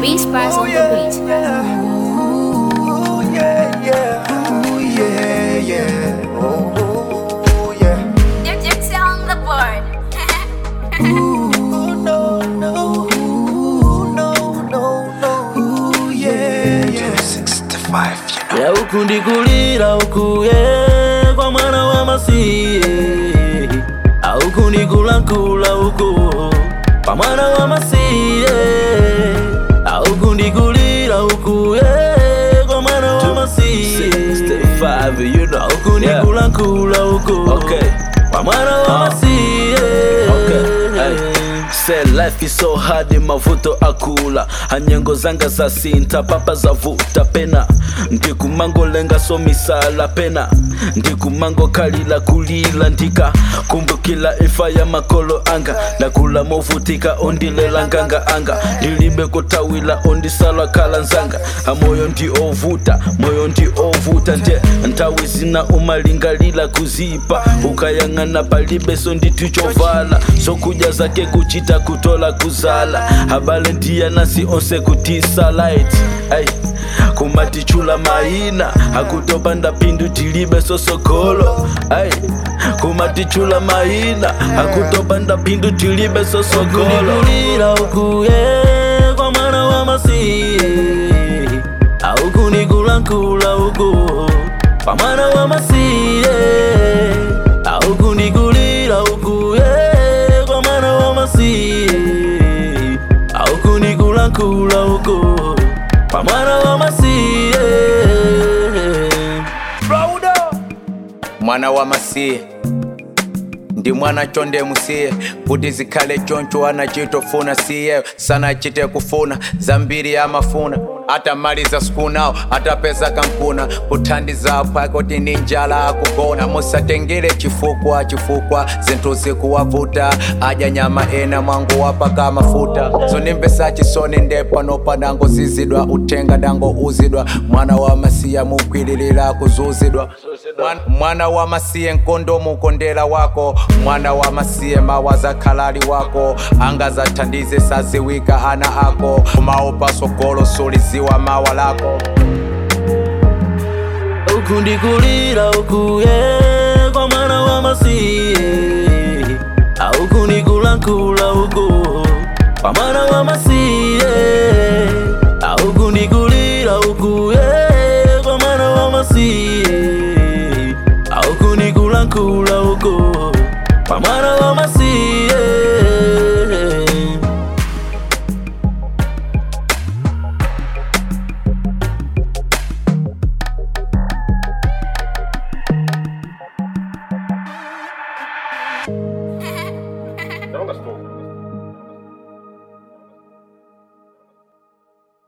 Beach Spice on the beach. Ooh, yeah, yeah. Ooh, yeah, yeah. Ooh, ooh, yeah. It's on the board. Ooh, no, no. Ooh, no, no, no. Ooh, yeah, yeah. 65, you know. ya huku ndikulira huku ye kwa mwana wa masiye auku ndikulankula huku kwa mwana wa masiye auku ndikulira huku ye kwa mwana wa masiye auku ndikulankula huku kwa mwana wa masiye Say life is so hard mavuto akula hanyengo zanga za sinta papa zavuta pena ndikumango lenga so misala pena ndikumango kalila kulila ndika kumbukila ifa ya makolo anga ndakula movutika ondilela nganga anga ndilibe kutawila ondisala kala nzanga amoyo ndi ovuta moyo ndi ovuta nde ntawi zina umalingalila kuzipa ukayang'ana palibe so nditu chovala sokuja zake kuchita kutola kuzala habale ndiya nasi onse kutisa light ay kumatichula maina hakutopanda pindu tilibe sosokolo ay kumatichula maina hakutopanda pindu tilibe sosokolo ukuye kwa mwana wa masiye aukunikulankhula uku kwa mwana wa masiye aukundikulira ukuye kwa mwana wa masiye aukunikulankhula uku kwa mwana wa masiye mwana wa masiye ndi mwana chonde musiye kuti zikhale choncho anachitofuna siye sanachite kufuna zambiri amafuna atamaliza sikunawo atapeza kankuna kuthandiza pake kuti ndi njala akugona musatengere chifukwa chifukwa zinthu zikuwavuta adya nyama ena mwangu wapaka mafuta zonimbesa chisoni nde pano padango zizidwa uthenga dango uzidwa mwana wa masiya mukwililira kuzuzidwa Mwana- mwana wa masiye nkondo mukondera wako mwana wa masiye mawaza khalali wako angazathandize saziwika ana ako umaopa sogolo suliziwa mawa lako ukundikulira ukuye kwa mwana wa masiye aukunikulankhula uku kwa mwana wa masiye aukundikulira ukuye kwa mwana wa masiye aukunikulankhula uku kwa mwana wa masiye Naomba stop.